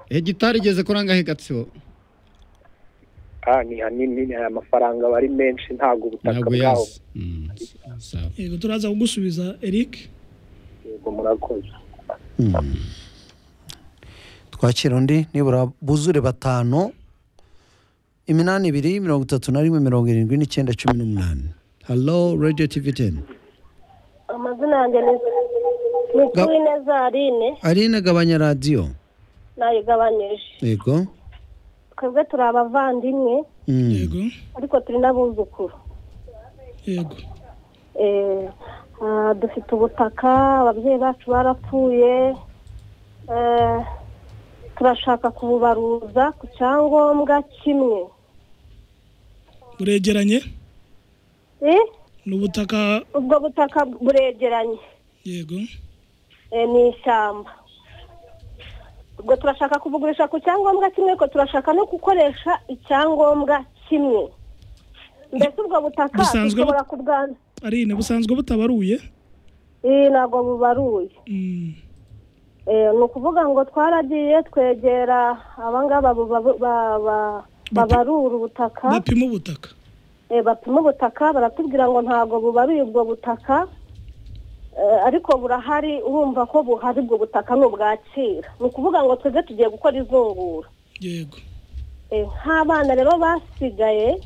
hegitari igeze kuri angahe gatsibo ah ni hanini aya mafaranga bari menshi ntabwo ubutaka ntabwo bwabo yazi Mm, sawa. yego turaza kugusubiza eric yego murakoze twakira undi nibura buzure batanu iminani ibiri mirongo itatu na rimwe mirongo irindwi n'icyenda cumi n'umunani halo radiyo tivi teni amazina yanjye ni mituwine zarine arine gabanya radiyo nayigabanyije yego twebwe turi abavandimwe Mm. yego ariko turi n'abuzukuru yego Eh, ah, dufite ubutaka ababyeyi bacu barapfuye Eh, turashaka kububaruza ku cyangombwa kimwe buregeranye Eh, ni ubutaka ubwo butaka buregeranye yego Eh, ni ishyamba ubwo turashaka kubugurisha ku cyangombwa kimwe ariko turashaka no gukoresha icyangombwa kimwe mbese ubwo butaka Busanzwe bu- dushobora kubwana arine busanzwe butabaruye iyi ntabwo bubaruye Mm, Eh, ni ukuvuga ngo twaragiye twegera abangaba buba- ba- ba- babarura ubutaka bapima ubutaka Eh, bapima ubutaka baratubwira ngo ntabwo bubaruye ubwo butaka Eh, ariko burahari urumva ko buhari ubwo butaka ni ubwakira ni ukuvuga ngo twebwe tugiye gukora izungura yego Eh, nk'abana rero basigaye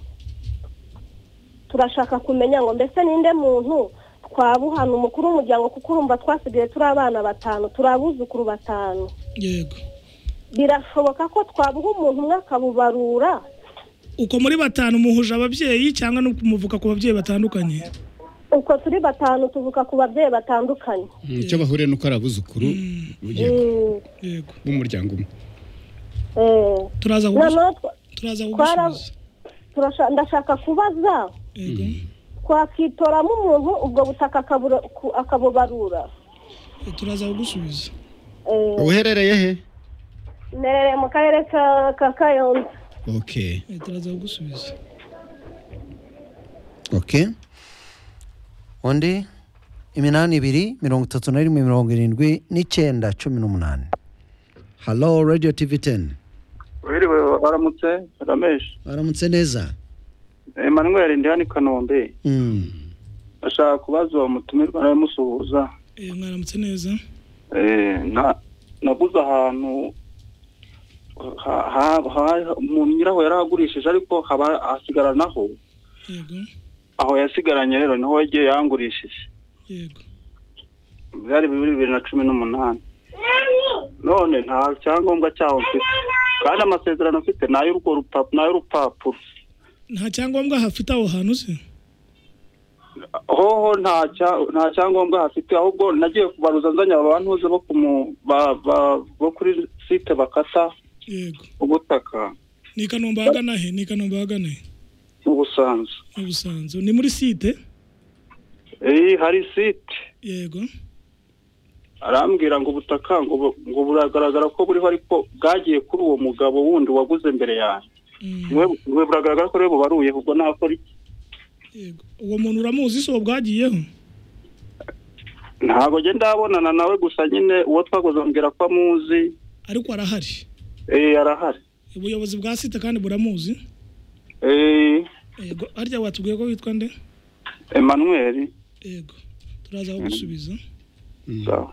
turashaka kumenya ngo mbese ninde muntu twabuhana umukuru w'umuryango kuko urumva twasigaye turi abana batanu turi abuzukuru batanu yego birashoboka ko twabuha umuntu umwe akabubarura uko muri batanu muhuje ababyeyi cyangwa no kumuvuka ku babyeyi batandukanye uko turi batanu tuvuka ku babyeyi batandukanye Mm, icyo bahuriye ni uko ari abuzukuru yego, Mm, yego b'umuryango umwe eh, turaza kugusu- noneho twa- turaza twara- kugusubiza turasha- ndashaka kubaza yego twakitoramo umuntu ubwo butaka akabura- ku- akabubarura turaza kugusubiza Eh, uherereye he mperereye mu karere ka- ka kayonza okay Eh, turaza kugusubiza oke undi iminani ibiri mirongo itatu na rimwe mirongo irindwi n'icyenda cumi n'umunani halo radiyo tivi teni wiriwe waramutse rameshi baramutse neza emmanuel ndi hano i kanombe Mm. ashaka kubaza uwo mutumirwa nawe musuhuza Eh, mwaramutse neza Eh, na- naguze ahantu ha- ha- ha- mu nyiraho yari ahagurishije ariko haba hasigaranaho yego aho yasigaranye rero niho yagiye yangurishije yego byari bibiri bibiri na cumi n'umunani none nta cyangombwa cyaho mfite kandi amasezerano mfite ni ay'urwo rupa- ni ay'urupapuro nta cyangombwa hafite aho hantu se hoho nta cya- nta cyangombwa hafite ahubwo nagiye kubaruza nzanye abantuze bo ku mu- ba- ba- bo kuri site bakata yego ubutaka ni i kanombe hagana he ni i kanombe hagana he mu busanza mu busanzu ni muri site iyi hari site yego arambwira ngo ubutaka ngo bu- ngo buragaragara ko buriho ariko bwagiye kuri uwo mugabo wundi waguze mbere yanjye niwe niwe buragaragara ko rero bubaruye ubwo nakora iki uwo muntu uramuzi se uwo bwagiyeho ntabwo njye ndabonana nawe gusa nyine uwo twaguze ambwira ko amuzi ariko arahari eh, arahari ubuyobozi bwa site kandi buramuzi Eh, yego harya watubwiye ko witwa nde emmanuel yego turaza kugusubiza sawa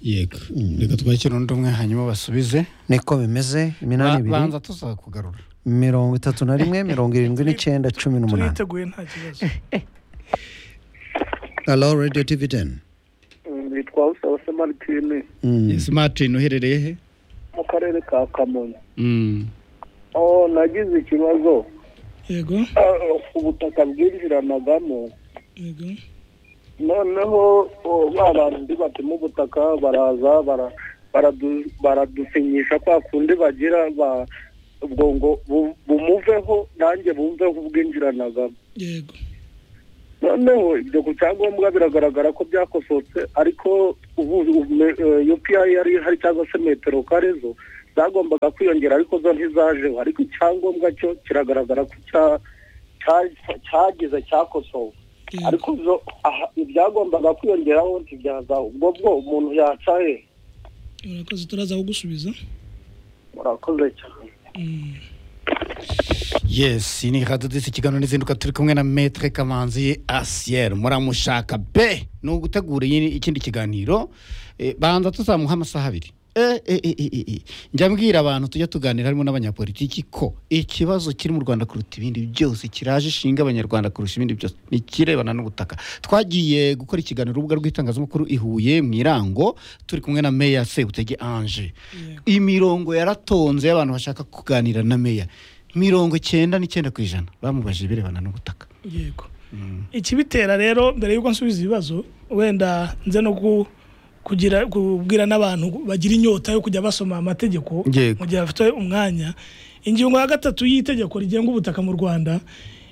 yego reka twakire undi umwe hanyuma basubize niko bimeze iminani ibiri banza tuzakugarura mirongo itatu na rimwe mirongo irindwi n'icyenda cumi n'umunani turiteguye nta kibazo halo radiyo tivi teni nitwa usabase maritine Yes, martin uherereye he mu karere ka kamonyi Mm. oh nagize ikibazo yego Ah, ubutaka bwinjiranagamo yego noneho oh, ba bantu ndi bapima ubutaka baraza bara- baradu- baradusinyisha kwa kundi bagira ba ubwo ngo bu- bumuveho nanjye bumveho ubwinjiranagamo yego noneho ibyo ku cyangombwa biragaragara ko byakosotse ariko ubu yupi yari hari cyangwa se metero kare zo zagombaga kwiyongera ariko zo ntizajeho ariko icyangombwa cyo kiragaragara ko cya- cya- cyagize cyakosowe ariko zo aha, ibyagombaga kwiyongeraho ntibyazaho ubwo bwo umuntu yacaye urakoze turaza kugusubiza murakoze cyane yes ni kadodisi ikiganiro n'izinduka turi kumwe na metre kamanzi asiyeri muramushaka be ni ugutegura iyi- ikindi kiganiro Eh, banza tuzamuha amasaha abiri Eh, eh, eh, eh, eh, eh. njya mbwira abantu tujya tuganira harimo n'abanyapolitiki ko ikibazo kiri mu rwanda kuruta ibindi byose kiraje ishinga abanyarwanda kurusha ibindi byose ni ikirebana n'ubutaka twagiye gukora ikiganiro urubuga rw'itangazamakuru i huye mu irango turi kumwe na meya sebutege ange imirongo yaratonze y'abantu bashaka kuganira na meya mirongo icyenda n'icyenda ku ijana bamubajije ibirebana n'ubutaka yego ikibitera rero mbere y'uko nsubiza ibibazo wenda nze no ku- kugira kubwira n'abantu bagira inyota yo kujya basoma amategeko Yego. mu gihe bafite umwanya ingingo ya gatatu y'itegeko rigenga ubutaka mu rwanda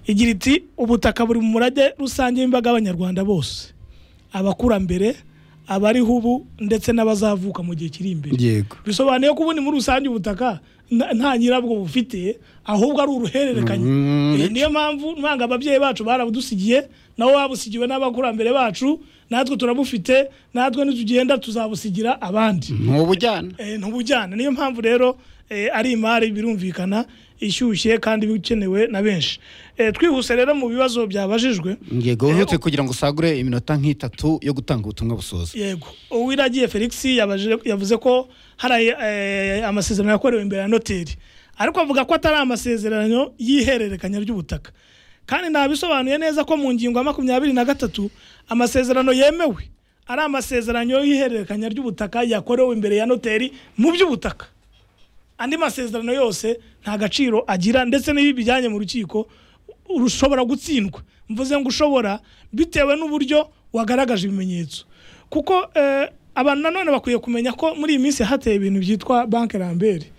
igira iti ubutaka buri mu murage rusange w'imbaga y'abanyarwanda bose abakurambere abariho ubu ndetse n'abazavuka mu gihe kiri imbere yego bisobanuye ko ubundi muri rusange ubutaka nta- nta nyirabwo bufite ahubwo ari uruhererekanye Eh, niyo mpamvu mpanga ababyeyi bacu barabudusigiye nabo babusigiwe n'abakurambere bacu natwe turabufite natwe nitugenda tuzabusigira abandi ntubujyana ntubujyana niyo mpamvu rero eh, ari imari birumvikana ishyushye kandi bikenewe na benshi Eh, twihuse rero mu bibazo byabajijwe yego uretse kugira ngo usagure iminota nk'itatu yo gutanga ubutumwa busoza yego uwiragiye felix yabaje- yavuze ko hari eh, amasezerano yakorewe imbere ya noteri ariko avuga ko atari amasezerano y'ihererekanya ry'ubutaka kandi ntabisobanuye neza ko mu ngingo ya makumyabiri na gatatu amasezerano yemewe ari amasezerano y'ihererekanya ry'ubutaka yakorewe imbere ya noteri mu by'ubutaka andi masezerano yose nta gaciro agira ndetse n'iyo bijyanye mu rukiko rushobora gutsindwa mvuze ngo ushobora bitewe n'uburyo wagaragaje ibimenyetso kuko eh, abantu nanone bakwiye kumenya ko muri iyi minsi hateye ibintu byitwa banki rambere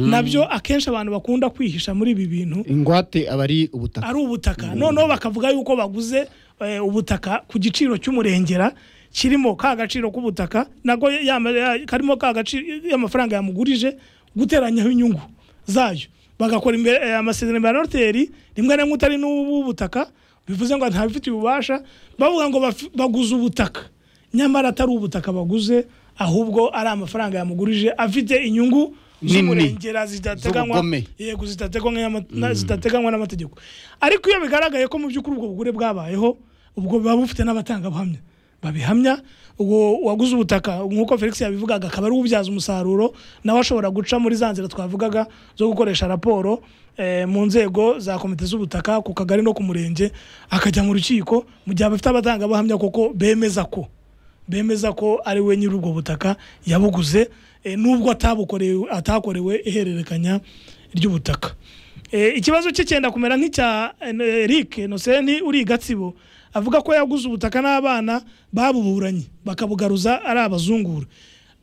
nabyo akenshi abantu bakunda kwihisha muri ibi bintu ingwate aba ari ubutaka ari ubutaka noneho bakavuga yuko baguze eh, ubutaka ku giciro cy'umurengera kirimo ka gaciro k'ubutaka nako yama- ya- karimo ka gaciro y'amafaranga yamugurije guteranyaho inyungu zayo bagakora imbere eh, amasezerano ya noteri rimwe na rimwe utari n'ubutaka bivuze ngo ntabifitiye ububasha bavuga ngo bafi- baguze ubutaka nyamara atari ubutaka baguze ahubwo ari amafaranga yamugurije afite inyungu Nini. z'umurengera zidateganywa Z'ubugome. yego zitateganywa n'ama- na- zitateganywa n'amategeko ariko iyo bigaragaye ko mu by'ukuri ubwo bugure bwabayeho ubwo buba bufite n'abatangabuhamya babihamya uwo waguze ubutaka nk'uko felix yabivugaga akaba ari ubyaza umusaruro nawe ashobora guca muri za nzira twavugaga zo gukoresha raporo eh, mu nzego za komite z'ubutaka ku kagari no ku murenge akajya mu rukiko mu gihe abafite abatangabuhamya koko bemeza ko bemeza ko ari we nyiri ubwo butaka yabuguze eh, nubwo atabukorewe atakorewe ihererekanya ry'ubutaka Eh, ikibazo cye cyenda kumera nk'icya eh, Eric Noseni uri i Gatsibo avuga ko yaguze ubutaka n'abana babuburanye bakabugaruza ari abazungura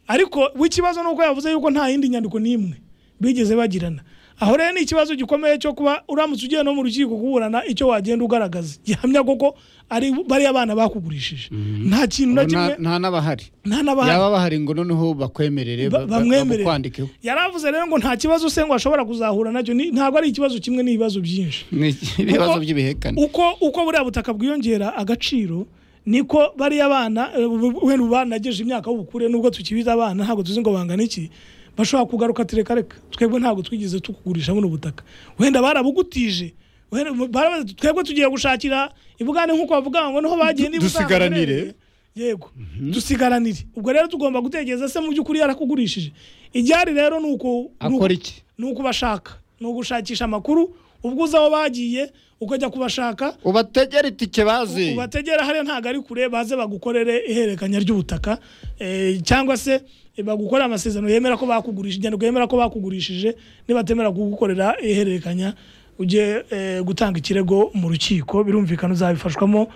ariko we ikibazo ni uko yavuze yuko nta yindi nyandiko n'imwe bigeze bagirana aho rero ni ikibazo gikomeye cyo kuba uramutse ugiye no mu rukiko kuburana icyo wagenda ugaragaza gihamya koko ari bariya bana bakugurishije nta kintu na kimwe nta n'abahari nta n'abahari yaba bahari ngo noneho bakwemerere Ba- bamwemerere. kwandikeho yaravuze rero ngo nta kibazo se ngo ashobora kuzahura nacyo ni- ntabwo ari ikibazo kimwe n'ibibazo byinshi ni ibibazo by'ibihekane uko uko buriya butaka bwiyongera agaciro niko bariya bana eh, bu- wenda ubu banageje imyaka y'ubukure nubwo tukibita abana ntabwo tuzi ngo bangana iki bashobora kugaruka ati reka reka twebwe ntabwo twigeze tukugurisha buno butaka wenda barabugutije wenda barabaza, twebwe tugiye gushakira ibugane nk'uko bavuga ngo niho bagiye niba uzaba uherereye." yego dusigaranire ubwo rero tugomba gutekereza se mu by'ukuri yarakugurishije igihari rero ni uko Akora iki? ni ukubashaka ni ugushakisha amakuru ubwo uzi aho bagiye ukajya kubashaka ubategere itike bazi ubategera hariya ntabwo ari kure baze bagukorere ihererekanya ry'ubutaka eh, cyangwa se eh, bagukorere amasezerano yemera ko bakugurishije inyandiko yemera ko bakugurishije nibatemera kugukorera ihererekanya ujye eh, gutanga ikirego mu rukiko birumvikana uzabifashwamo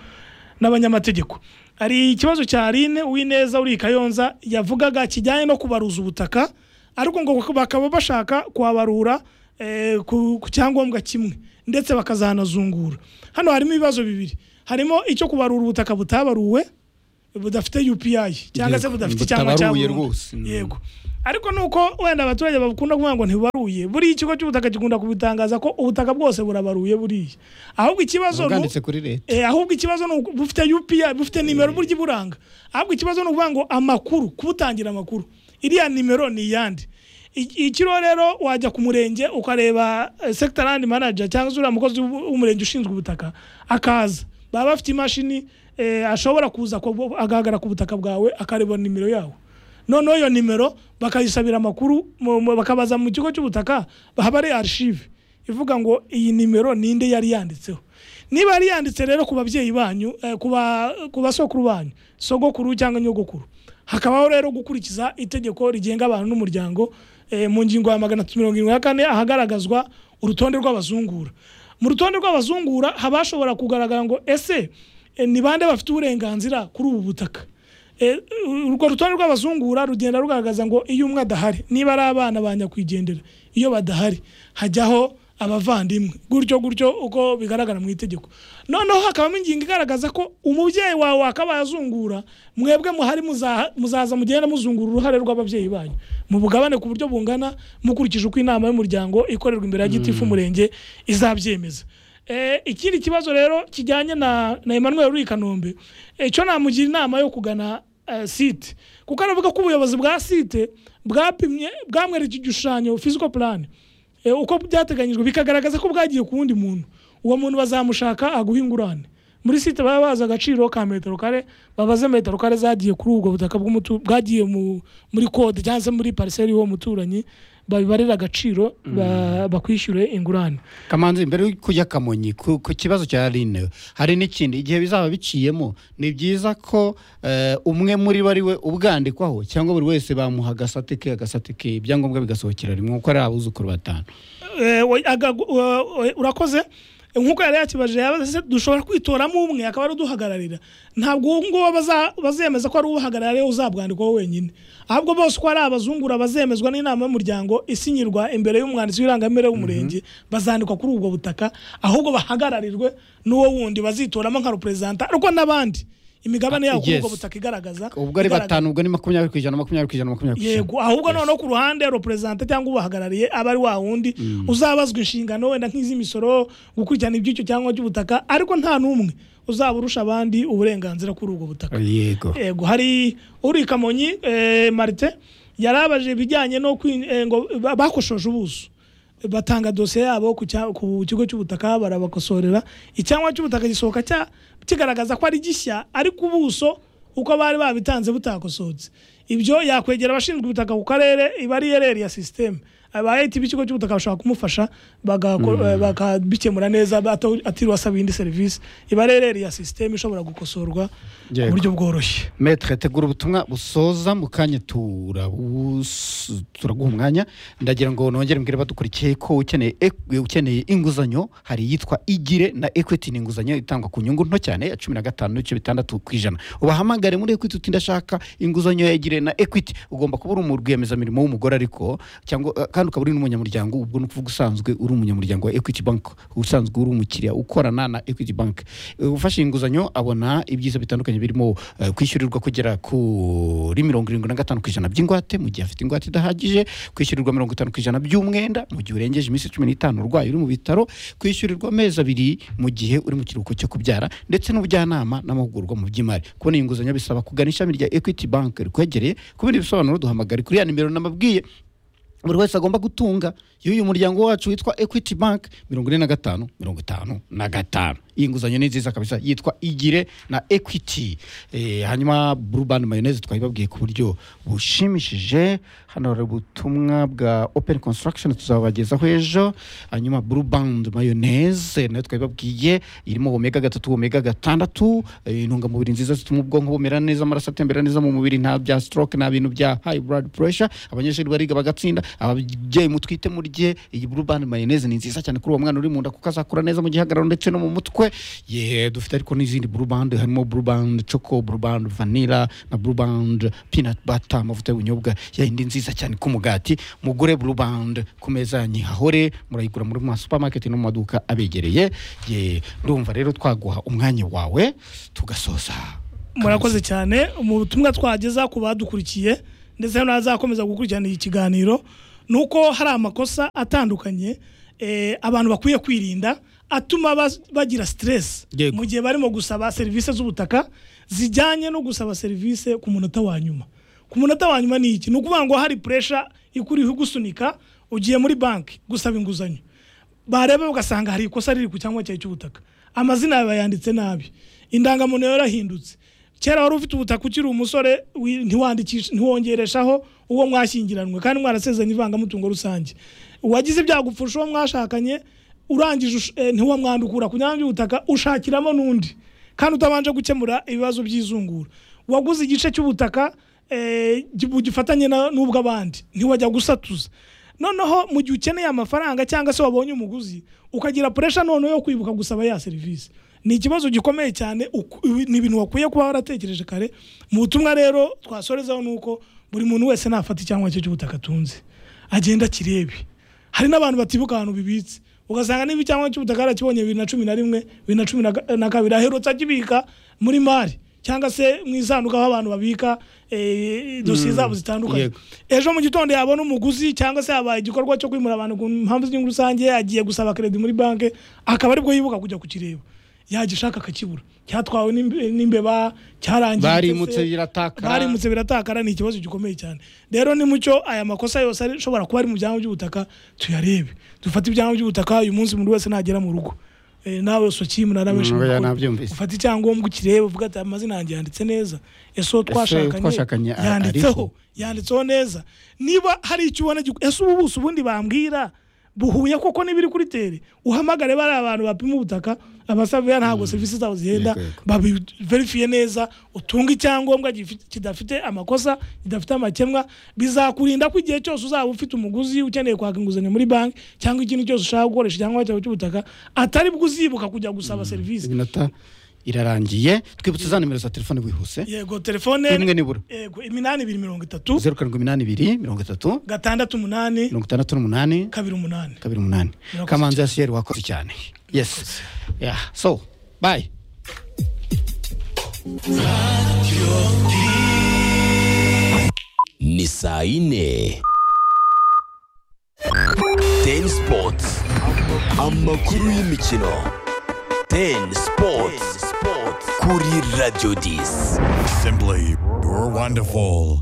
n'abanyamategeko hari ikibazo cya Aline uwineza uri i kayonza yavugaga kijyanye no kubaruza ubutaka ariko ngo bakaba bashaka kuhabarura eh, ku ku cyangombwa kimwe ndetse bakazanazungura hano harimo ibibazo bibiri harimo icyo kubarura ubutaka butabaruwe budafite UPI cyangwa se Yego, budafite icyangwa cya butabaruye burundu rwose, mm. yego ariko nuko wenda abaturage bakunda kuvuga ngo ntibaruye buriya ikigo cy'ubutaka gikunda kubitangaza ko ubutaka bwose burabaruye buriya ahubwo ikibazo ni- bwanditse kuri leta Eh, ahubwo ikibazo ni uku- bufite UPI bufite nimero burya iburanga ahubwo ikibazo ni ukuvuga ngo amakuru kubutangira amakuru iriya nimero ni iyande I- ikiro rero wajya ku murenge ukareba eh, sector land manager cyangwa se uriya mukozi w'u- w'umurenge ushinzwe ubutaka akaza baba bafite imashini eh, ashobora kuza ku- agahagarara ku butaka bwawe akareba nimero yawe noneho iyo nimero bakayisabira amakuru mu- mu- bakabaza mu kigo cy'ubutaka haba ari arishive ivuga ngo iyi nimero ninde yari yanditseho niba yari yanditse rero ku babyeyi banyu eh, ku ba- ku basokuru banyu sogokuru cyangwa nyogokuru hakabaho rero gukurikiza itegeko rigenga abantu n'umuryango eh, mu ngingo ya magana atatu mirongo irindwi na kane ahagaragazwa urutonde rw'abazungura mu rutonde rw'abazungura habashobora kugaragara ngo ese eh, ni bande bafite uburenganzira kuri ubu butaka Eh, urwo rutonde rw'abazungura rugenda rugaragaza ngo iyo umwe adahari niba ari abana ba nyakwigendera iyo badahari hajyaho abavandimwe gutyo gutyo uko bigaragara mu itegeko noneho hakabamo ingingo igaragaza ko umubyeyi wawe wakabaye azungura mwebwe muhari muzaha- muzaza mugenda muzungura uruhare rw'ababyeyi banyu mu bugabane ku buryo bungana mukurikije uko inama y'umuryango ikorerwa imbere ya gitifu umurenge izabyemeza Eh, ikindi kibazo rero kijyanye na na Emmanuel Rui Kanombe icyo namugira inama yo kugana eh, site kuko aravuga ko ubuyobozi bwa site bwapimye bwamwereka igishushanyo physical plan Eh, uko byateganyijwe bikagaragaza ko bwagiye ku wundi muntu uwo muntu bazamushaka aguha ingurane muri site baba bazi agaciro ka metero kare babaze metero kare zagiye kuri ubwo butaka bw'umutu bwagiye mu- muri kode cyangwa se muri pariseri y'uwo muturanyi babibarira agaciro ba- bakwishyure ingurane kamanzi mbere yo kujya kamonyi ku, ku kibazo cya rine hari n'ikindi igihe bizaba biciyemo ni byiza ko eh, umwe muri bo ari we ubwandikwaho cyangwa buri wese bamuha agasate ke agasate ke ibyangombwa bigasohokera rimwe kuko ari abuzukuru batanu Eh, wa- aga- wa- wa- urakoze nk'uko yari yakibajije yaba se dushobora kwitoramo umwe akaba ari uduhagararira ntabwo uwo nguwo baza- bazemeza ko ari uwuhagarariye ariwe uzabwandikwaho wenyine ahubwo bose uko ari abazungura bazemezwa n'inama y'umuryango isinyirwa imbere y'umwanditsi w'irangamimerere w'umurenge bazandikwa kuri ubwo butaka ahubwo bahagararirwe n'uwo wundi bazitoramo nka reperezanta ariko n'abandi imigabane yabo kuri ubwo Yes. butaka igaragaza ubwo ari igaragaza- batanu ubwo ni makumyabiri ku ijana makumyabiri ku ijana makumyabiri ku ijana yego ahubwo noneho ku ruhande reperezanta cyangwa ubahagarariye aba ari wa wundi Mm. uzabazwa inshingano wenda nk'iz'imisoro gukurikirana ibyicyo cyangwa by'ubutaka ariko nta n'umwe uzaba urusha abandi uburenganzira kuri ubwo butaka yego yego hari uri i kamonyi eh, marite yarabajije ibijyanye no kwin- eh, ngo ba- bakoshoje ubuso batanga dosiye yabo ku cya- ku kigo cy'ubutaka barabakosorera icyangombwa cy'ubutaka gisohoka cya- kigaragaza ko ari gishya ariko ubuso uko bari babitanze butakosoretse ibyo yakwegera abashinzwe ubutaka ku karere iba ari ereri ya sisiteme aba eti b'ikigo cy'ubutaka bashobora kumufasha bagako- Mm. eh, bakabikemura neza ata- atiriwe asaba iyindi serivisi iba ari ereri ya sisiteme ishobora gukosorwa ku buryo bworoshye metre tegura ubutumwa busoza mu kanya turabus- turaguha umwanya ndagira ngo nongere mbwire badukurikiye ko ukeneye ek- ukeneye inguzanyo hari iyitwa igire na equity ni inguzanyo itangwa ku nyungu nto cyane ya cumi na gatanu n'ibice bitandatu ku ijana ubahamagare muri equity uti ndashaka inguzanyo ya igire na equity ugomba kuba uri umurwiyemezamirimo w'umugore ariko cyangwa eh, kandi ukaba uri n'umunyamuryango ubwo ni ukuvuga usanzwe uri umunyamuryango wa equity bank usanzwe uri umukiriya ukorana na equity bank Eh, ufashe inguzanyo abona ibyiza bitandukanye birimo eh, kwishyurirwa kugera kuri mirongo irindwi na gatanu ku ijana by'ingwate mu gihe afite ingwate idahagije kwishyurirwa mirongo itanu ku ijana by'umwenda mu gihe urengeje iminsi cumi n'itanu urwaye uri mu bitaro kwishyurirwa amezi abiri mu gihe uri mu kiruhuko cyo kubyara ndetse n'ubujyanama n'amahugurwa mu by'imari kubona iyi nguzanyo bisaba kugana ishami rya equity bank rikwegereye ku bindi bisobanuro duhamagare kuri ya nimero nababwiye buri wese agomba gutunga y'uyu muryango wacu witwa equity bank mirongo ine na gatanu mirongo itanu na gatanu iyi nguzanyo ni nziza kabisa yitwa igire na equity Eh, hanyuma blue band mayoneze twabibabwiye ku buryo bushimishije hano hari ubutumwa bwa open construction tuzabagezaho ejo hanyuma blue band mayoneze nayo twabibabwiye irimo omega gatatu omega gatandatu eh, intungamubiri nziza zituma ubwonko bumera neza amaraso atembera neza mu mubiri nta bya stroke nta bintu bya high blood pressure abanyeshuri bariga bagatsinda ababyeyi mutwite murye iyi blue band mayoneze ni nziza cyane kuri uwo mwana uri mu nda kuko azakura neza mu gihagararo ndetse no mu mutwe ye dufite ariko n'izindi blue band harimo blue band choco blue band vanilla na blue band peanut butter amavuta y'ubunyobwa yayindi nziza cyane k'umugati mugure blue band ku meza yanyu hahore murayigura muri ma supermarket no mu maduka abegereye ye ndumva rero twaguha umwanya wawe tugasoza murakoze cyane mu butumwa twageza ku badukurikiye ndetse n'abazakomeza gukurikirana iki kiganiro ni uko hari amakosa atandukanye eh, abantu bakwiye kwirinda atuma bas- bagira stress mu gihe barimo gusaba serivisi z'ubutaka zijyanye no gusaba serivisi ku munota wa nyuma ku munota wa nyuma ni iki ni ukuvuga ngo hari pressure ikuriho igusunika ugiye muri banki gusaba inguzanyo bareba ugasanga hari ikosa riri ku cyangwa cyawe cy'ubutaka amazina yawe yanditse nabi indangamuntu yawe yarahindutse kera wari ufite ubutaka ukiri umusore wi- ntiwandikisha- ntiwongereshaho uwo mwashyingiranywe kandi mwarasezeranye ivangamutungo rusange uwagize ibyago upfusha uwo mwashakanye urangije ush- eh, ntiwamwandukura ku nyanja y'ubutaka ushakiramo n'undi kandi utabanje gukemura ibibazo by'izungura waguze igice cy'ubutaka eh, gi- bugifatanye na- n'ubw'abandi ntiwajya gusatuza noneho mu gihe ukeneye amafaranga cyangwa se wabonye umuguzi ukagira puresha noneho yo kwibuka gusaba ya serivisi ni ikibazo gikomeye cyane uku- ibi- ni ibintu wakwiye kuba waratekereje kare mu butumwa rero twasorezaho ni uko buri muntu wese nafata icyangombwa cye cy'ubutaka atunze agenda kirebe hari n'abantu batibuka ahantu bibitse ugasanga niba icyangombwa cy'ubutaka yarakibonye bibiri na cumi na rimwe bibiri na cumi na ga- na kabiri aherutse akibika muri mari cyangwa se mu isanduka aho abantu babika eh, dosiye Mm, zabo zitandukanye yego. ejo mu gitondo yabona umuguzi cyangwa se yabaye igikorwa cyo kwimura abantu ku mpamvu z'inyungu rusange agiye gusaba kredi muri banki akaba aribwo yibuka kujya kukireba yagishaka akakibura cyatwawe n'imbe- n'imbeba cyarangiye barimutse ndetse- biratakara barimutse biratakara ni ikibazo gikomeye cyane rero ni mucyo aya makosa yose ari- ashobora kuba ari mu byangombwa by'ubutaka tuyarebe dufate ibyangombwa by'ubutaka uyu munsi umuntu wese nagera mu rugo Eh, nawe sokimu na benshi Mm, oya, mukuru. nabyumvise. ufate icyangombwa ukirebe uvuga ati amazina yanjye yanditse neza ese uwo Ese twashakanye twashakanye a- yanditseho ariho. yanditseho neza niba hari icyo ubona giku- ese ubu buso ubundi bambwira buhuye koko n'ibiri kuri tere uhamagare bariya bantu bapima ubutaka abasavuye ntabwo serivisi zabo zihenda babiverifiye neza utunge icyangombwa gifite- kidafite amakosa kidafite amakemwa bizakurinda ko igihe cyose uzaba ufite umuguzi ukeneye kwaka inguzanyo muri banki cyangwa ikindi cyose ushaka gukoresha icyangombwa cyawe cy'ubutaka atari bwo uzibuka kujya gusaba serivisi iminota irarangiye twibutse za nimero za telefone wihuse yego telefone Imwe nibura. yego iminani ibiri mirongo itatu zeru karindwi iminani ibiri mirongo itatu gatandatu umunani mirongo itandatu n'umunani kabiri umunani kabiri umunani Murakoze kamanzi yasiyeri wakoze cyane yes yeah so bye ni saa yine teni sipoti amakuru y'imikino teni sipoti kuri radiyo disi Simply, you're wonderful.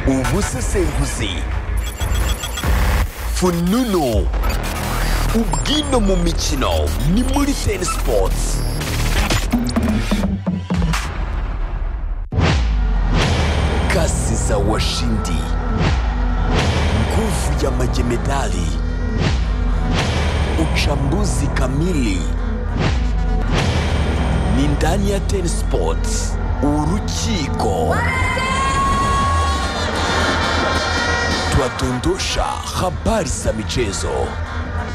ubusesenguzi fununu ubwino mu mikino ni muri teni sipoti kasi za washindi nguvu ya majemedali uchambuzi kamili ni ndani ya ten sports urukiko twadondosha habari za michezo